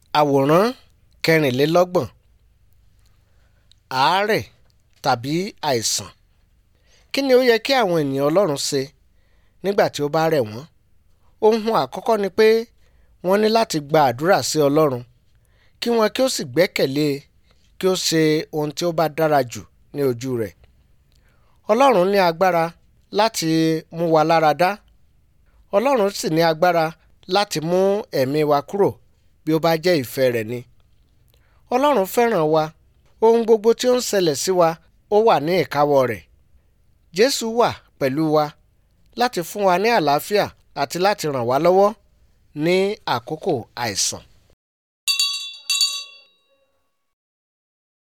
àwòrán kẹrìnlélọ́gbọ̀n àárẹ̀ tàbí àìsàn kí ni ó yẹ kí àwọn ènìyàn ọlọ́run ṣe nígbà tí ó bá rẹ̀ wọ́n ohun àkọ́kọ́ ni pé wọ́n ní láti gba àdúrà sí ọlọ́run kí wọn kí ó sì gbẹ́kẹ̀lé e kí ó ṣe ohun tí ó bá dára jù ní ojú rẹ̀ ọlọ́run ní agbára láti mú wa lára dá ọlọ́run sì ní agbára láti mú ẹ̀mí wa kúrò bí ó bá jẹ́ ìfẹ́ rẹ̀ ni ọlọ́run fẹ́ràn wa ohun gbogbo tí ó ń ṣẹlẹ̀ sí wa ó wà ní ìkáwọ́ rẹ̀ jésù wà pẹ̀lú wa láti fún wa ní àlàáfíà àti láti ràn wá lọ́wọ́ ní àkókò àìsàn